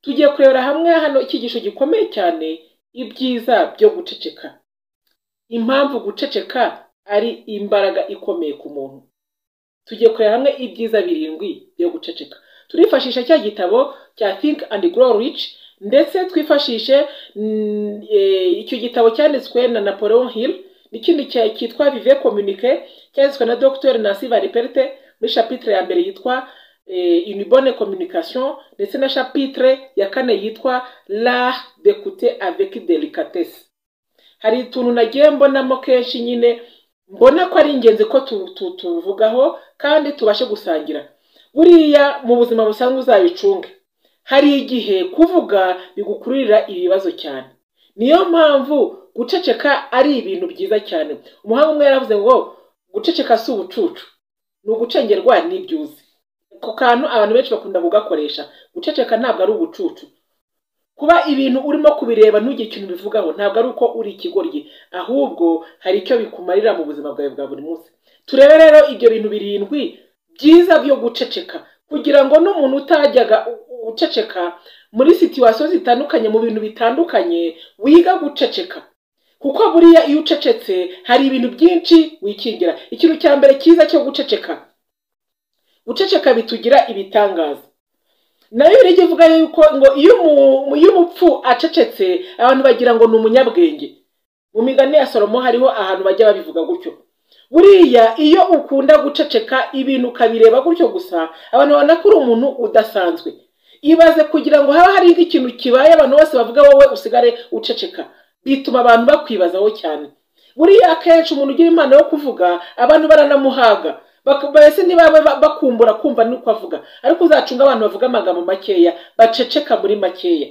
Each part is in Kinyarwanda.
twarebera hamwe hano icyigisho gikomeye cyane ibyiza byo guceceka impamvu guceceka ari imbaraga ikomeye ku muntu tugiye kureba hamwe ibyiza birindwi byo guceceka turifashisha cya gitabo cya think and grow rich ndetse twifashishe mm, eh, icyo gitabo cyanditswe na napoleon hill n'ikindi cya- cyitwa vive communique cyanditswe na dr nancy valiperte muri chapitre ya mbere yitwa eh, une bonne communication ndetse na chapitre ya kane yitwa l'art d'écouter avec délicatesse hari utuntu nagiye mbonamo kenshi nyine mbona ko ari ingenzi ko tu- tu- tuvugaho kandi tubashe gusangira buriya mu buzima busanzwe uzabicunge hari igihe kuvuga bigukururira ibibazo cyane niyo mpamvu guceceka ari ibintu byiza cyane umuhanga umwe yaravuze ngo guceceka si ubucucu ni ugucengerwa n'ibyo uzi ako kantu abantu benshi bakunda kugakoresha guceceka ntabwo ari ubucucu kuba ibintu urimo kubireba ntugire ikintu ubivugaho ntabwo ari uko uri ikigoryi ahubwo hari icyo bikumarira mu buzima bwawe bwa buri munsi turebe rero ibyo bintu birindwi byiza byo guceceka kugira ngo n'umuntu utajyaga u- u- guceceka muri situwasiyo zitandukanye mu bintu bitandukanye wiga guceceka kuko buriya iyo ucecetse hari ibintu byinshi wikingira ikintu cya mbere cyiza cyo guceceka guceceka bitugira ibitangaza nayo rege ivuga yuko ngo iyo umu- iyo umupfu acecetse abantu bagira ngo ni umunyabwenge mu migani ya salomo hariho ahantu bajya babivuga gutyo buriya iyo ukunda guceceka ibintu ukabireba gutyo gusa abantu babona ko uri umuntu udasanzwe ibaze kugira ngo haba hari ikintu kibaye abantu bose bavuga wowe usigare uceceka bituma abantu bakwibazaho cyane buriya akenshi umuntu ugira impano yo kuvuga abantu baranamuhaga Bak- mbese niba ba- bakumbura kumva nuko avuga ariko uzacunga abantu bavuga amagambo makeya baceceka muri makeya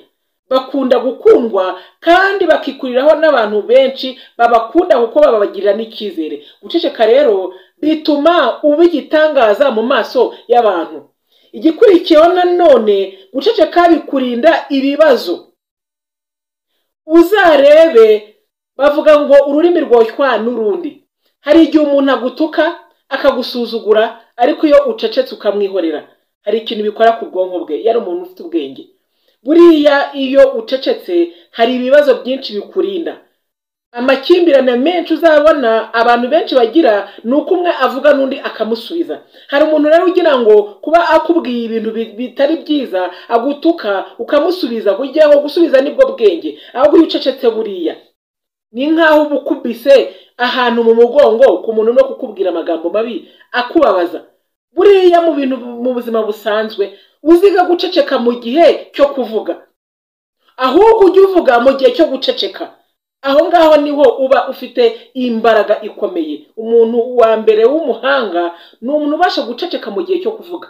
bakunda gukundwa kandi bakikuriraho n'abantu benshi babakunda kuko babagirira n'icyizere guceceka rero bituma uba igitangaza mu maso y'abantu igikurikiyeho nanone guceceka bikurinda ibibazo uzarebe bavuga ngo ururimi rwoshwa n'urundi hari igihe umuntu agutuka akagusuzugura ariko iyo ucecetse ukamwihorera hari ikintu bikora ku bwonko bwe yari umuntu ufite ubwenge buriya iyo ucecetse hari ibibazo byinshi bikurinda amakimbirane menshi uzabona abantu benshi bagira ni uko umwe avuga n'undi akamusubiza hari umuntu rero ugira ngo kuba akubwiye ibintu bi- bitari byiza agutuka ukamusubiza kugira ngo gusubiza nibwo bwenge ahubwo iyo ucecetse buriya ni nk'aho uba ukubise ahantu mu mugongo ku muntu no kukubwira amagambo mabi akubabaza buriya mu bintu mu buzima busanzwe uziga guceceka mu gihe cyo kuvuga ahubwo ujye uvuga mu gihe cyo guceceka aho ngaho niho uba ufite imbaraga ikomeye umuntu wa mbere w'umuhanga ni umuntu ubasha guceceka mu gihe cyo kuvuga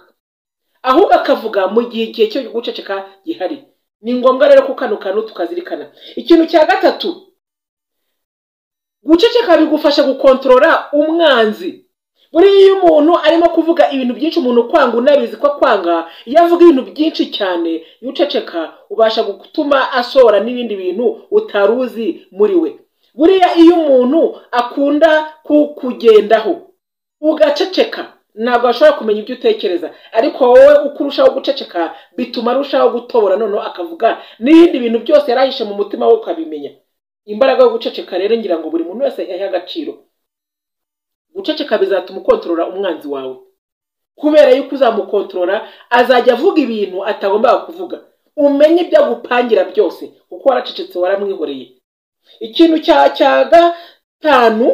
ahubwo akavuga mu gihe igihe cyo guceceka gihari ni ngombwa rero ko kano kantu tukazirikana ikintu cya gatatu guceceka bigufasha gukontorora umwanzi buriya iyo umuntu arimo kuvuga ibintu byinshi umuntu kwanga unabizi ko akwanga iyo avuga ibintu byinshi cyane iyo uceceka ubasha gutuma asohora n'ibindi bintu utari uzi muri we buriya iyo umuntu akunda kukugendaho ugaceceka ntabwo ashobora kumenya ibyo utekereza ariko wowe uko urushaho guceceka bituma arushaho gutobora noneho akavuga n'ibindi bintu byose yari ahishe mu mutima we ukabimenya imbaraga yo guceceka rero ngira ngo buri muntu wese yahe agaciro guceceka bizatuma ukontorora umwanzi wawe kubera yuko uzamukontorora azajya avuga ibintu atagombaga kuvuga umenye ibyo agupangira byose kuko waracecetse waramwihoreye ikintu cya cya gatanu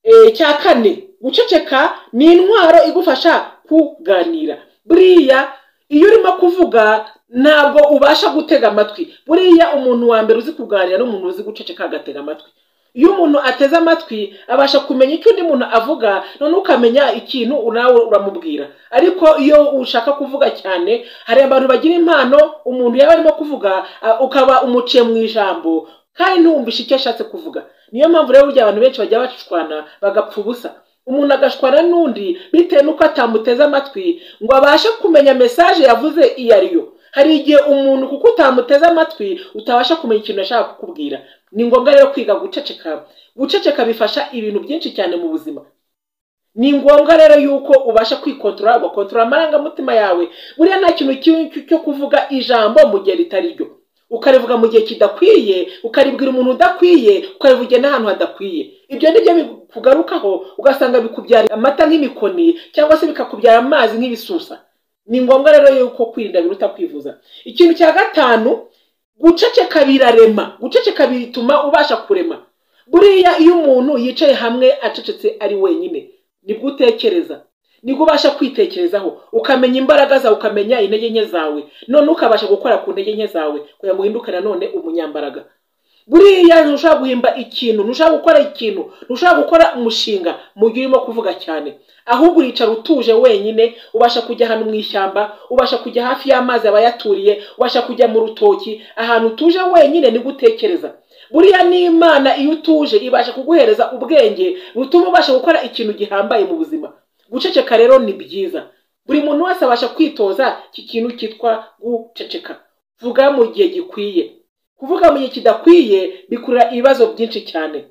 eh, cya kane guceceka ni intwaro igufasha kuganira buriya iyo urimo kuvuga ntabwo ubasha gutega amatwi buriya umuntu wa mbere uzi kuganira ni umuntu uzi guceceka agatega amatwi iyo umuntu ateze amatwi abasha kumenya icyo undi muntu avuga noneho ukamenya ikintu nawe uramubwira ariko iyo ushaka kuvuga cyane hari abantu bagira impano umuntu yaba arimo kuvuga a- ukaba umuciye mu ijambo kandi ntiwumvishe icyo ashatse kuvuga niyo mpamvu rero burya abantu benshi bajya bashwana bagapfa ubusa umuntu agashwana n'undi bitewe n'uko atamuteze amatwi ngo abashe kumenya mesaje yavuze iyo ari yo hari igihe umuntu kuko utamuteze amatwi utabasha kumenya ikintu ashaka kukubwira ni ngombwa rero kwiga guceceka guceceka bifasha ibintu byinshi cyane mu buzima ni ngombwa rero yuko ubasha kwikontorora ugakontorora amarangamutima yawe buriya nta kintu cyo kuvuga ijambo mu gihe ritari ryo ukarivuga mu gihe kidakwiye ukaribwira umuntu udakwiye ukarivugira n'ahantu hadakwiye ibyo ni byo bikugarukaho ugasanga bikubyara amata nk'imikoni cyangwa se bikakubyara amazi nk'ibisusa ni ngombwa rero yuko kwirinda biruta kwivuza ikintu cya gatanu guceceka birarema guceceka bituma ubasha kurema buriya iyo umuntu yicaye hamwe acecetse ari wenyine nibwo utekereza nibwo ubasha kwitekerezaho ukamenya imbaraga zawe ukamenya intege nke zawe none ukabasha gukora ku ntege nke zawe kugira ngo uhinduke nanone umunyambaraga buriya ntushobora guhimba ikintu ntushobora gukora ikintu ntushobora gukora umushinga mu gihe urimo kuvuga cyane ahubwo uricara utuje wenyine ubasha kujya ahantu mu ishyamba ubasha kujya hafi y'amazi abayaturiye ubasha kujya mu rutoki ahantu utuje wenyine nibwo utekereza buriya n'imana iyo utuje ibasha kuguhereza ubwenge butuma ubasha gukora ikintu gihambaye mu buzima guceceka rero ni byiza buri muntu wese abasha kwitoza iki kintu cyitwa guceceka vuga mu gihe gikwiye kuvuga mu gihe kidakwiye bikurura ibibazo byinshi cyane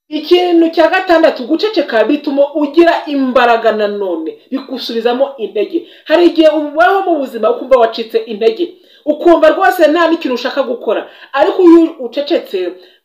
ikintu cya gatandatu guceceka bituma ugira imbaraga nanone bigusubizamo intege hari igihe ubaho mu buzima ukumva wacitse intege ukumva rwose nta n'ikintu ushaka gukora ariko iyo ucecetse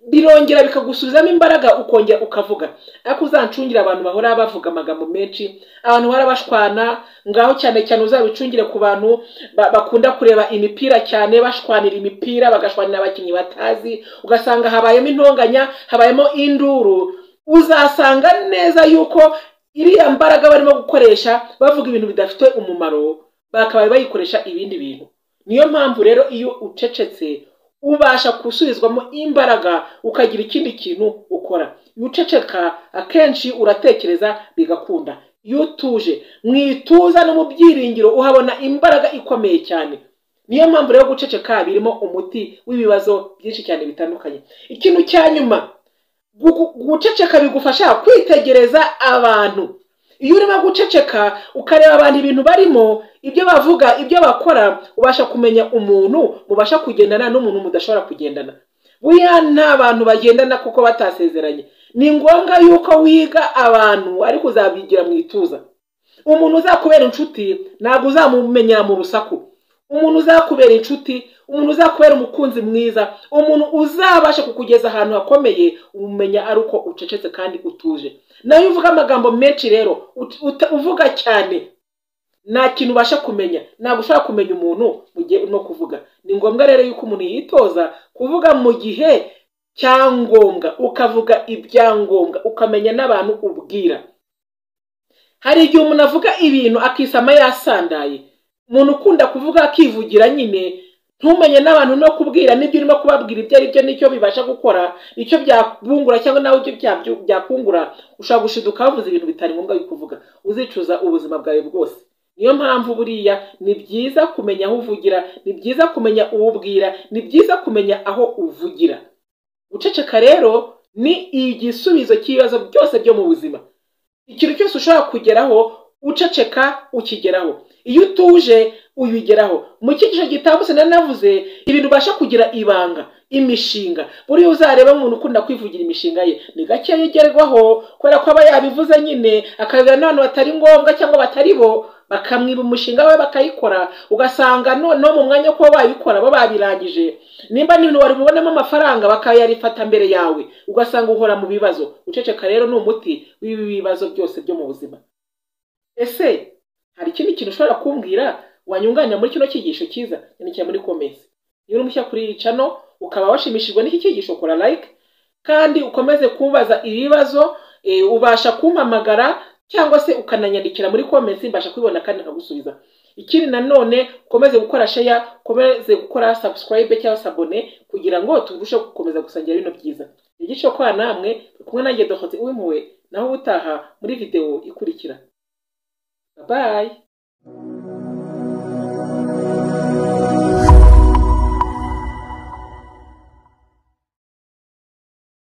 birongera bikagusubizamo imbaraga ukongera ukavuga ariko uzancungire abantu bahora bavuga amagambo menshi abantu bahora bashwana ngaho cyane cyane uzabicungire ku bantu bakunda kureba imipira cyane bashwanira imipira bagashwanira abakinnyi batazi ugasanga habayemo intonganya habayemo induru uzasanga neza yuko iriya mbaraga barimo gukoresha bavuga ibintu bidafite umumaro bakabaye bayikoresha ibindi bintu niyo mpamvu rero iyo ucecetse ubasha gusubizwamo imbaraga ukagira ikindi kintu ukora iyo uceceka akenshi uratekereza bigakunda iyo utuje mu ituza no mu byiringiro uhabona imbaraga ikomeye cyane niyo mpamvu rero guceceka birimo umuti w'ibibazo byinshi cyane bitandukanye ikintu cya nyuma guceceka bigufasha kwitegereza abantu iyo urimo guceceka ukareba abantu ibintu barimo ibyo bavuga ibyo bakora ubasha kumenya umuntu mubasha kugendana n'umuntu mudashobora kugendana buriya nta bantu bagendana kuko batasezeranye ni ngombwa yuko wiga abantu ariko uzabigira mu ituza umuntu uzakubera inshuti ntabwo uzamumenyera mu rusaku umuntu uzakubera inshuti umuntu uzakubera umukunzi mwiza umuntu uzabasha kukugeza ahantu hakomeye umumenya ari uko ucecetse kandi utuje nawe uvuga amagambo menshi rero uvuga cyane nta kintu ubasha kumenya ntabwo ushobora kumenya umuntu mu gihe urimo kuvuga ni ngombwa rero yuko umuntu yitoza kuvuga mu gihe cyangombwa ukavuga ibyangombwa ukamenya n'abantu ubwira hari igihe umuntu avuga ibintu akisama yasandaye umuntu ukunda kuvuga akivugira nyine ntumenye n'abantu no kubwira n'ibyo urimo kubabwira ibyo ari byo n'icyo bibasha gukora icyo byabungura cyangwa nawe ibyo byakungura ushobora gushiduka wavuze ibintu bitari ngombwa yo kuvuga uzicuza ubuzima bwawe bwose niyo mpamvu buriya ni byiza kumenya aho uvugira ni byiza kumenya uwo ubwira ni byiza kumenya aho uvugira guceceka rero ni igisubizo cy'ibibazo byose byo mu buzima ikintu cyose ushobora kugeraho uceceka ukigeraho iyo utuje uyigeraho mu cyigisho gitambutse navuze ibintu ubasha kugira ibanga imishinga buriya uzareba umuntu ukunda kwivugira imishinga ye ni gake yigerwaho kubera ko aba yabivuze nyine akabibwira n'abantu batari ngombwa cyangwa batari bo bakamwiba umushinga we bakayikora ugasanga noneho mu mwanya wo kuba bayikora bo babirangije nimba n'ibintu wari bubonamo amafaranga bakayarifata mbere yawe ugasanga uhora mu bibazo uceceka rero ni umuti w'ibi bibazo byose byo mu buzima ese hari ikindi kintu ushobora kumbwira wanyunganira muri kino cyigisho cyiza yandikira muri komesi niba uri mushya kuri iyi cano ukaba washimishijwe n'iki cyigisho kora like kandi ukomeze kubaza ibibazo ubasha kumpamagara cyangwa se ukananyandikira muri komesi mbasha kubibona kandi nkagusubiza ikindi nanone ukomeze gukora sheya ukomeze gukora subscribe cyangwa se abone kugira ngo turusheho gukomeza gusangira bino byiza igice kwa namwe kumwe nanjye dohotse uwimpuwe naho ubutaha muri videwo ikurikira bayi